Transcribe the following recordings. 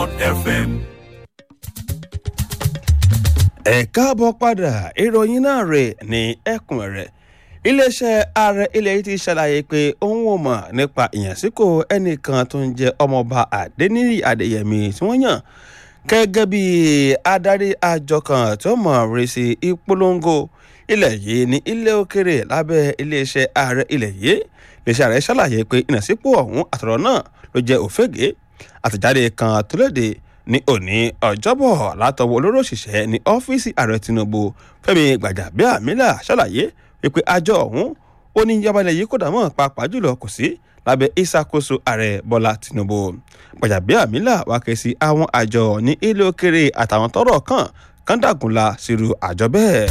FM. ẹ káàbọ̀ padà ìròyìn náà rè ní ẹ̀kúnrẹ́rẹ́ iléeṣẹ́ ààrẹ ilẹ̀ yìí ti ṣàlàyé pé òun ò mọ̀ nípa ìyànsípò ẹnìkan tó ń jẹ́ ọmọọba adẹniyí adéyẹmí tí wọ́n yàn gẹ́gẹ́ bí adarí àjọ kan tó mọ̀ rí sí ìpolongo ilẹ̀ yìí ní ilé òkèrè lábẹ́ iléeṣẹ́ ààrẹ ilẹ̀ yìí iléeṣẹ́ ààrẹ ṣàlàyé pé ìyànsípò ọ̀hún àtọ̀rọ̀ náà ló jẹ́ òfégè àtẹ̀jáde kan tó léde ní òní ọjọ́bọ̀ látọwọ́ olóró òṣìṣẹ́ ní ọ́fíìsì ààrẹ tinubu fẹ́mi gbàjàbíàmílà ṣàlàyé wípé àjọ ọ̀hún ó ní ìjọba ilẹ̀ yìí kò dàmọ́ pàápàá jùlọ kò sí lábẹ́ ìṣàkóso ààrẹ bọ́lá tinubu gbàjàbíàmílà wá ké sí àwọn àjọ ní ilé òkèrè àtàwọn tọ́rọ̀ kàn kán dàgúnla sírú àjọ bẹ́ẹ̀.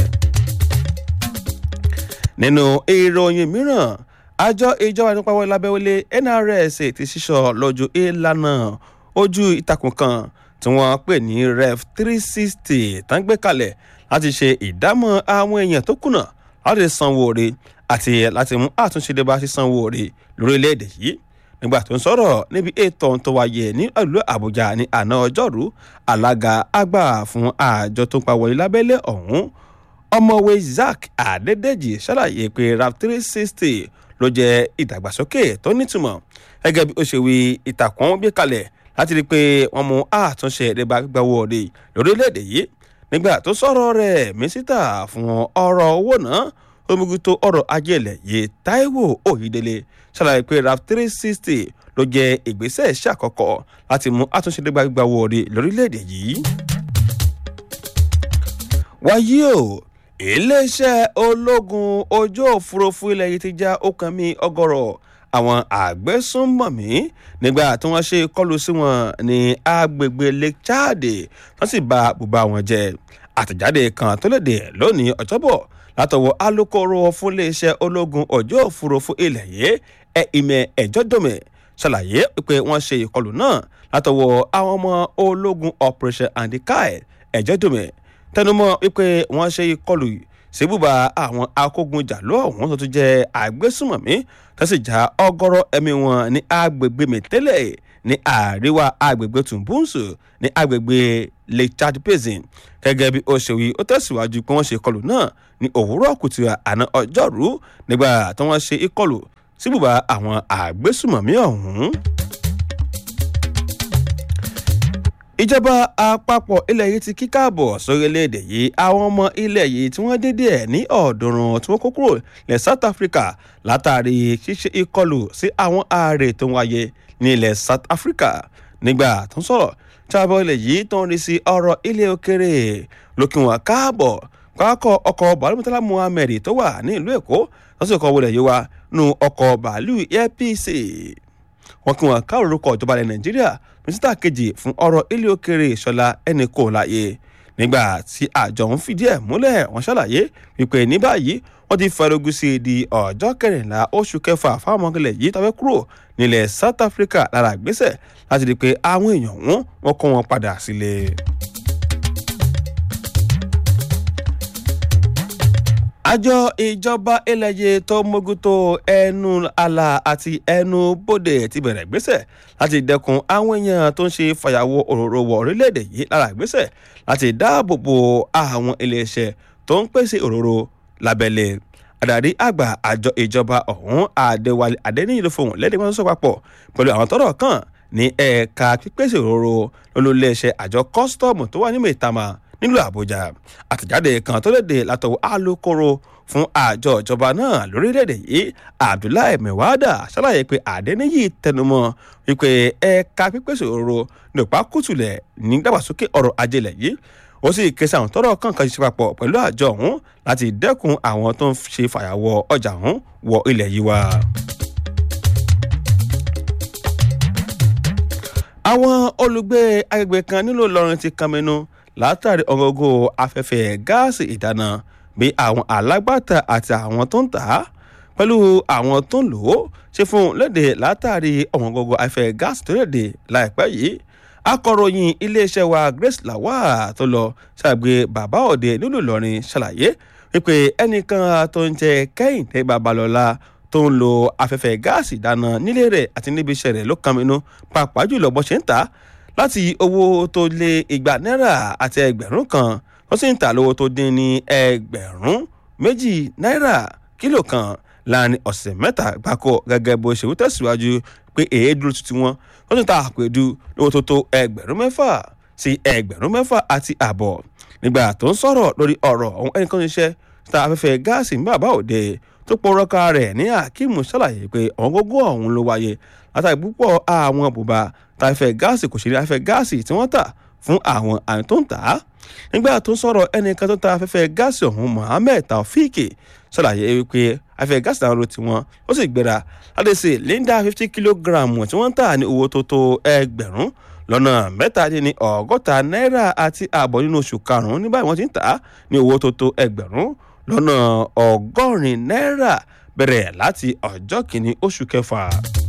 nínú ìròyìn mìíràn àjọ ìjọba nípa wọlé lábẹ́wọlé nrs ti ṣíṣọ lójú ìlànà ojú ìtàkùn kan tí wọ́n pè ní ref three sixty tán gbé kalẹ̀ láti ṣe ìdámọ̀ àwọn èèyàn tó kùnà láti sanwó oore àti láti mú àtúnṣe dé bá sí sanwó oore lórílẹ̀‐èdè yìí nígbà tó ń sọ̀rọ̀ níbi ètò tó wáyé ní ìlú àbújá ní àná ọjọ́rú alága àgbà fún àjọ tó ń pa wọlé lábẹ́lẹ̀ ọ̀hún ọmọwé zack adédèjì ṣàlàyé pé raf three sixty ló jẹ́ ìdàgbàsókè tó nítumọ̀ gẹ́gẹ́ bí ó ṣe wí ìtàkùn gbé kalẹ̀ láti rí i pé wọ́n mú àtúnṣe ìdẹ́gbà gbàwọ́ ọ̀dẹ lórílẹ̀‐èdè yìí nígbà tó sọ̀rọ̀ rẹ̀ mínísítà fún ọ̀rọ̀ owó náà omiguto ọ̀rọ̀ ajé ilẹ̀ yìí taiwo oyedele ṣàlàyé pé raf three sixty ló jẹ́ ìgbésẹ̀ ṣàkọ́kọ́ láti mú àtúnṣe ìdẹ́gbà gbàwọ́ ọ̀dẹ lórílẹ̀‐èdè yìí. wáyé o iléeṣẹ́ ológun ojú òfurufú ilẹ̀ yìí ti já ọkàn mi ọgọ́rọ̀ àwọn àgbẹ̀sùnmọ̀mí nígbà tí wọ́n ṣe kọlù sí wọn ní agbègbè lake chad wọ́n sì bà bùbá wọn jẹ́ àtẹ̀jáde kan tó léde lónìí ọ̀jọ́bọ̀ látọwọ́ alūkkóró fún iléeṣẹ́ ológun ojú òfurufú ilẹ̀ yìí ẹ̀ ìmẹ̀ ẹ̀jọ́ dòmẹ̀ ṣàlàyé pé wọ́n ṣe ìkọlù náà látọwọ́ àwọn ọmọ ológun operation andikai ẹ̀jọ́ dòmẹ̀ tẹnumọ́ wípé wọ́n ṣe ìkọlù síbùbà àwọn akógunjàló ọ̀hún tó tún jẹ́ àgbésùmọ̀mí tó sì já ọgọ́rọ̀ ẹ̀mí wọn ní agbègbè mẹ́tẹ́lẹ̀ ní àríwá agbègbè tùǹbùǹsù ní agbègbè lake chad basin gẹ́gẹ́ bí ó ṣe wí ó tẹ̀síwájú pé wọ́n ṣe ìkọlù náà ní òwúrọ̀ kùtù àná ọjọ́rú nígbà tí wọ́n ṣe ìkọlù síbùbà àwọn àgbésùmọ̀mí ọ̀hún. ìjọba àpapọ̀ ilẹ̀ yìí ti kíkàbọ̀ sórílẹ̀-èdè yìí àwọn ọmọ ilẹ̀ yìí tí wọ́n dédé ẹ̀ ní ọ̀ọ́dúnrún tí wọ́n kó kúrò ní south africa látàrí ṣíṣe ìkọlù sí àwọn ààrẹ tó ń wáyé ní ilẹ̀ south africa nígbà tó ń sọ̀rọ̀ jábọ̀ ilẹ̀ yìí tó ń rí sí ọ̀rọ̀ ilé òkèrè lókè wọn káàbọ̀ pákọ̀ ọkọ̀ bàálù mọ́tàlá muhammed tó wà ní ìlú èkó lọ́sọ̀kọ̀ wọlé yìí wá nù ọkọ̀ bàálù apc wọn kí wọn káàrọ̀ orúkọ ìjọba ilẹ̀ nàìjíríà mínísítà kejì fún ọ̀rọ̀ ilé òkèrè ìṣọ̀lá ẹnì kò láàyè nígbà tí àjọ ń fìdí ẹ̀ múlẹ̀ wọ́n ṣàlàyé wípé ní báyìí wọ́n ti fẹ́rẹ́gùn sí di ọjọ́ kẹrìnlá oṣù kẹfà fáwọn ọmọkẹlẹ̀ yìí tọ́fẹ́ kúrò nílẹ̀ south africa lára ìgbésẹ̀ láti rí i pé àwọn èèyàn wọn wọn kó wọn padà sílé. àjọ ìjọba eléyè tó mójútó ẹnu àlà àti ẹnu bóde ti bẹ̀rẹ̀ gbèsè láti dẹkun àwọn èèyàn tó ń ṣe fàyàwọ́ òróró wọ orílẹ̀-èdè yìí lára gbèsè láti dáàbò bo àwọn iléeṣẹ́ tó ń pèsè òróró lábẹ́lẹ̀ adarí àgbà àjọ ìjọba ọ̀hún àdéwálé adéníyìí ló fohùn lẹ́ni wọn sọ papọ̀ pẹ̀lú àwọn tọ́rọ̀ kàn ní ẹ̀ka pípèsè òróró lólùléeṣẹ́ àjọ kọ́sítọ́ọ̀mù tó wà ní mẹ́tàmá nílùú àbújá àtẹ̀jáde kan tó léde látọwọ́ alūkkóró fún àjọ ìjọba náà lórílẹ̀‐èdè yìí abdullahi mewada ṣàlàyé pé àdéníyì tẹnumọ́ wípé ẹ̀ka pípèsè òróró nípa kùtùlẹ̀ ní dàgbàsókè ọrọ̀ ajé lẹ̀ yìí ó sì ké sí àwọn tọrọ kankan ṣiṣẹ́ papọ̀ pẹ̀lú àjọ ọ̀hún láti dẹ́kun àwọn tó ń ṣe fàyàwọ́ ọjà ọ̀hún wọ ilẹ̀ yìí wá. àwọn olùgbé agbègbè kan nílùú ìlọrin ti kànmínú látàrí ọgọgọ afẹ́fẹ́ gáàsì ìdáná bí àwọn alágbàtà àti àwọn tó ń tà á pẹ̀lú àwọn tó ń lò ó ṣe fún léde látàrí ọ̀wọ́ngọgọ afẹ́fẹ́ gáàsì tó léde láìpẹ́ yìí akọ̀ròyìn iléeṣẹ́ wa grace lawal tó lọ ṣàgbé bàbá òde nílùú ìlọrin ṣàlàyé wípé ẹnìkan tó ń jẹ kẹ́hìndé babalọ́lá tó ń lo afẹ́fẹ́ gáàsì ìdáná nílé rẹ̀ àti níbi iṣẹ́ rẹ̀ ló kan minú pàápàá jùlọ bó ṣe ń tà á láti owó tó lé igba náírà àti ẹgbẹ̀rún kan wọ́n sì ń tà lówó tó dín ní ẹgbẹ̀rún méjì náírà kílò kan láàrin ọ̀sẹ̀ mẹ́ta gbáko gẹ́gẹ́ bó ṣe wú tẹ̀síwájú pé èédú tuntun wọn wọ́n tún ta àpèdú lówó tó tó ẹgbẹ̀rún mẹ́fà sí ẹgbẹ̀rún mẹ́fà àti àbọ̀ nígbà tó ń sọ̀rọ̀ lórí ọ̀rọ̀ ọ̀hún ẹnìkan ṣiṣẹ́ ta afẹ́fẹ́ gáàsì ní bàbá òde tó pọ̀rọ̀ka rẹ̀ ní akeem ṣàlàyé pé ọ̀hún gógó ọ̀hún ló wáyé látàrí púpọ̀ àwọn bùbá ta afẹ́fẹ́ gáàsì kò ṣe ní afẹ́fẹ́ gáàsì tí wọ́n tà fún àwọn àyìn tó ń tà á nígbà tó ń sọ̀rọ̀ ẹnìkan tó ta afẹ́fẹ́ gáàsì ọ̀hún mohammed taofik ṣàlàyé wípé afẹ́fẹ́ gáàsì náà ló ti wọ́n ó sì gbéra láti ṣe linda fifty kilogram tí wọ́n ń tà ní owó tó tó ẹgbẹ̀rún lọ́nà mẹ́tàdínní ọgọ́ta náírà àti ààbọ̀ nínú oṣù karùn-ún ní báyìí wọ́n ti ń tà á ní owó tó tó ẹgbẹ̀rún lọ́nà ọgọ́rin náírà bẹ̀rẹ̀ láti ọjọ́ kìíní oṣù kẹfà.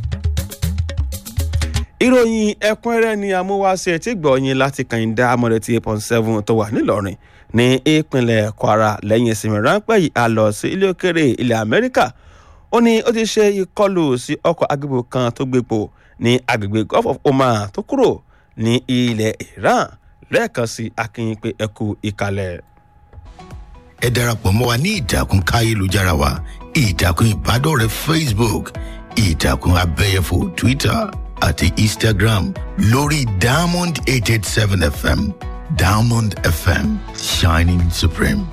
ìròyìn ẹ̀kúnrẹ́rẹ́ ni amúwáṣe tí gbọ̀nyìn láti kàyíndá amọ̀rẹ́tì eight point seven tó wà nílọrin ní ìpínlẹ̀ kwara lẹ́yìn ìsinmi ráńpẹ́ yìí a lọ sí ilé òkèrè ilẹ̀ amẹ́ríkà ó ní ó ti ṣe ìkọlù sí ọkọ̀ agbègbè kan tó gbépo ní agbègbè gulf of oman tó kúrò ní ilẹ̀ iran lẹ́ẹ̀kan sí akínyìn pé ẹ kú ìkàlẹ̀. ẹ darapọ̀ mọ́ wa ní ìtàkùn káyélujára wa ìtàkùn ìbádọ́rẹ̀ẹ́ facebook ìtàkùn abẹ́yẹfò twitter àti instagram lórí diamond eight eight seven fm diamond fm shining supreme.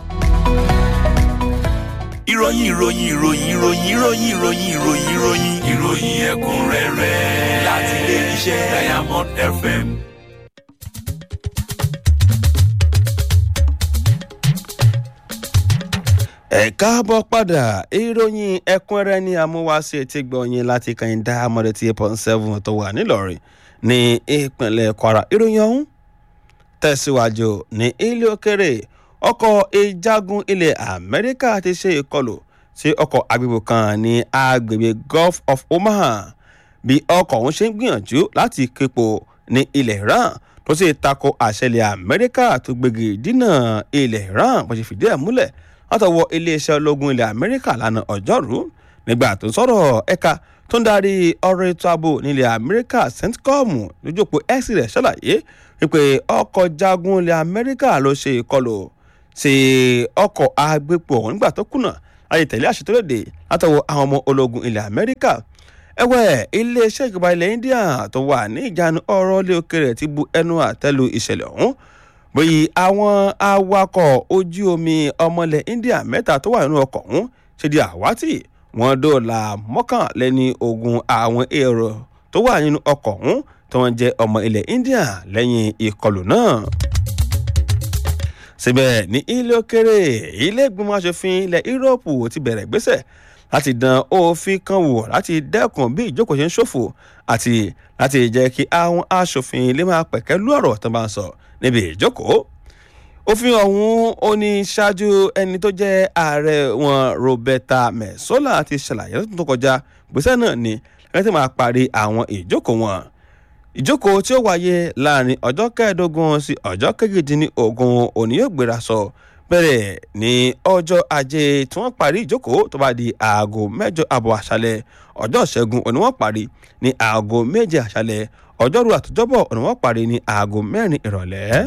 ìròyìn ìròyìn ìròyìn ìròyìn ìròyìn ìròyìn ìròyìn ìròyìn ìròyìn ẹ̀kúnrẹ́rẹ́ láti ilé iṣẹ́ diamond fm. ẹ káàbọ̀ padà ìròyìn ẹ̀kúnrẹ́rẹ́ ní amúwáṣe tí gbọ̀nyìn láti kàn dá amọ̀rẹ́tì eight point seven tó wà nílọrin ní ìpínlẹ̀ kwara ìròyìn ọ̀hún tẹ̀síwájú ní ilé òkèrè ọkọ̀ ìjagun ilẹ̀ amẹ́ríkà ti ṣe ìkọlù sí ọkọ̀ agbègbè kan ní agbègbè gulf of oman bí ọkọ̀ ọ̀hún ṣe ń gbìyànjú láti képo ní ilẹ̀ iran tó sì tako àṣẹlẹ̀ amẹ́ríkà tó gbégi dínà ilẹ̀ iran bó ṣe fìdí ẹ̀ múlẹ̀ látọwọ́ iléeṣẹ́ ológun ilẹ̀ amẹ́ríkà lánàá ọjọ́rú nígbà tó ń sọ̀rọ̀ ẹ̀ka tó ń darí ọ̀rọ̀ ètò ààbò nílẹ̀ amẹ́ríkà centcom lójókòó x rẹ̀ ṣàlàyé wípé ọkọ̀ jagun ilẹ̀ amẹ́ríkà ló ṣe ìkọlù sí ọkọ̀ agbépo ọ̀hún nígbà tó kùnà láti tẹ̀lé àṣẹ tó léde látọwọ́ àwọn ọmọ ológun ilẹ̀ amẹ́ríkà ẹ̀wẹ̀ iléeṣẹ́ ìjọba ilẹ̀ india tó wà ní ìjánu ọ̀rọ̀ ilé òkèrè ti bu ẹnu àtẹ́lu ìṣẹ̀lẹ̀ ọ̀hún bóyí àwọn awakọ̀ ojú omi ọmọlẹ̀ india mẹ́ta tó wà nínú ọkọ̀ ọ̀hún ṣe di àwátì wọn dóòlà mọ́kànlẹ́ni ogun àwọn èrò tó wà nínú ọkọ̀ ọ̀hún tí wọ́n jẹ́ ọmọ ilẹ̀ india lẹ́yìn ìkọlù náà síbẹ̀ ní ilé òkèrè ilé ìgbìmọ̀ asòfin ilẹ̀ yúróòpù ti bẹ̀rẹ̀ gbéṣẹ̀ láti dán òfin kan wò láti dẹ́kun bí ìjókòó ṣe ń ṣòfò àti láti jẹ́ kí àwọn asòfin lè máa pẹ̀kẹ́ lú ọ̀rọ̀ tó bá ń sọ níbi ìjókòó òfin ọ̀hún ó ní ṣáájú ẹni tó jẹ́ ààrẹ wọn roberta mesola ti ṣàlàyé lọ́dún tó kọjá gbèsè náà ni ẹni tí máa parí àwọn ìjókòó wọn ìjókòó tí ó wáyé láàrin ọjọ́ kẹẹ̀ẹ́dógún sí ọjọ́ kejìdínlógún òní yóò gbéra sọ bẹ̀rẹ̀ ní ọjọ́ ajé tí wọ́n parí ìjókòó tó bá di aago mẹ́jọ àbọ̀ àṣálẹ̀ ọjọ́ ìṣẹ́gun òní wọ́n parí ní aago méje àṣálẹ̀ ọjọ́rú àtijọ́bọ̀ òní wọ́n parí ní aago mẹ́rin ìrọ̀lẹ́.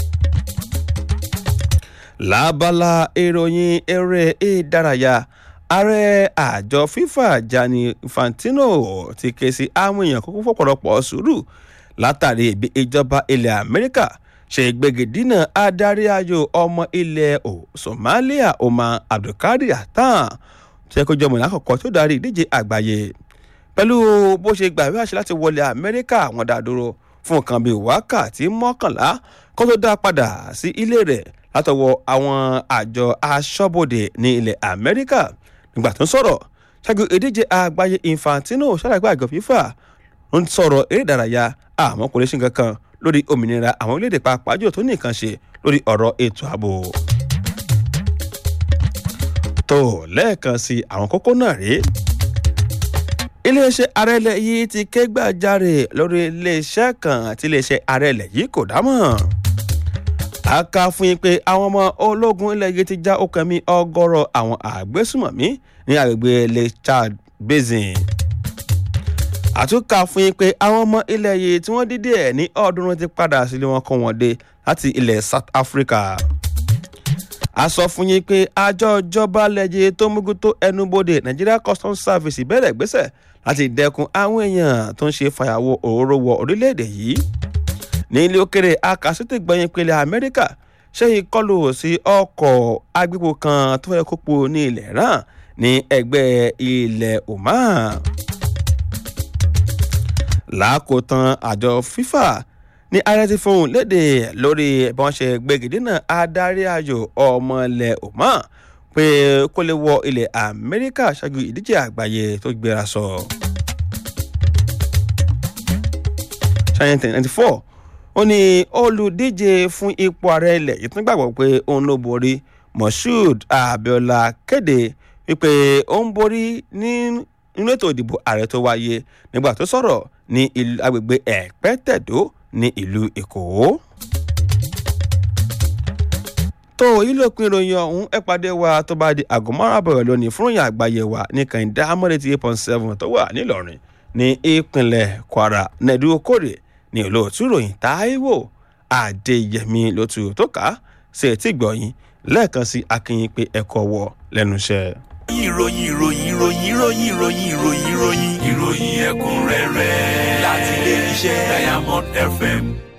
lábala ìròyìn eré ìdárayá ààrẹ àjọ fifa gianni infantino ti ké sí àwọn èèyàn kókó fọ́pọ̀lọpọ̀ sùúrù látàrí ibi ìjọba ilẹ̀ amẹ́ríkà ṣe gbẹgẹdínà adarí ayò ọmọ ilẹ̀ somalia omar abdulkadir atan tó yẹ kó jọmọ lákòókò tó darí ìdíje àgbáyé pẹ̀lú bó ṣe gbà wí àṣẹ láti wọlé amẹ́ríkà wọn dá dúró fún nǹkan bíi wákàtí mọ́kànlá kó tó dá padà sí ilé rẹ̀ látọwọ́ àwọn àjọ aṣọ́bodè ní ilẹ̀ amẹ́ríkà nígbà tó ń sọ̀rọ̀ ṣáájú ìdíje àgbáyé infantino ṣàlàyé àjọ fífà ń sọ̀rọ̀ eré ìdárayá àmọ́ kò lè ṣe nǹkan kan lórí òmìnira àwọn orílẹ̀-èdè pàápàá jù tó ní nǹkan ṣe lórí ọ̀rọ̀ ètò ààbò. tó lẹ́ẹ̀kan sí àwọn kókó náà rèé iléeṣẹ́ ààrẹ ilẹ̀ yìí ti ké gbàjarè lórí iléeṣẹ́ kan àti iléeṣẹ́ ààrẹ ilẹ̀ yìí kò dámọ̀ a kà fún yín pé àwọn ọmọ ológun ilẹ̀ yìí ti já okùn mi ọgọ́rọ̀ àwọn àgbésùmọ̀mí ní agbègbè lake chad basin àtúnkà fún yín pé àwọn ọmọ ilẹ̀ yìí tí wọ́n dídé ẹ̀ ní ọ̀ọ́dúnrún ti padà sílé wọn kọ́ wọn dé láti ilẹ̀ south africa a sọ fún yín pé àjọ ìjọba lẹ́yẹ tó mógún tó ẹnubodè nigeria customs service bẹ̀rẹ̀ gbèsè láti dẹ́kun àwọn èèyàn tó ń ṣe fàyàwọ́ òróró wọ orílẹ̀-èdè yìí ní ilé òkèrè akásítì gbẹ̀yìn pẹ̀lẹ́ amẹ́ríkà ṣe ìkọlù sí ọkọ̀ agbépo kan tó fẹ́ kópo ní ilẹ̀ iran ní ẹgbẹ́ ilẹ̀ oman lákòótán àjọ fifa ní ààrẹ ti fohùn léde lórí bí wọ́n ṣe gbégidínà adarí ayò ọmọ ilẹ̀ oman pé kó lè wọ ilẹ̀ amẹ́ríkà ṣáájú ìdíje àgbáyé tó gbéra sọ. ṣáyẹn ninety four ó ní olùdíje fún ipò ààrẹ ilẹ̀ yìí tún gbàgbọ́ pé òun ló borí moshood abiola kéde wípé ó ń borí nínú ètò ìdìbò ààrẹ tó wáyé nígbà tó sọ̀rọ̀ ní agbègbè ẹ̀pẹ́tẹ̀dó ní ìlú èkó. tó yìí ló pin ìròyìn ọ̀hún ẹ pàdé wa tó bá di àgọ́ márùn-ún lónìí fún ìròyìn àgbáyé wa ní kàìndá amọ̀lẹ́tì eight point seven tó wà nílọrin ní ìpínlẹ̀ kwara nẹ́ẹ̀dú okòrè ní olóòtú ìròyìn táíwò adéyẹmí lótú tó kà á sí etí gbọ̀yìn lẹ́ẹ̀kan sí akínyìn pé ẹ̀kọ́ wọ lẹ́nu iṣẹ́. ìròyìn ìròyìn ìròyìn ìròyìn ìròyìn ìròyìn ìròyìn ìròyìn ẹ̀kúnrẹ́rẹ́ láti ilé iṣẹ́ diamond fm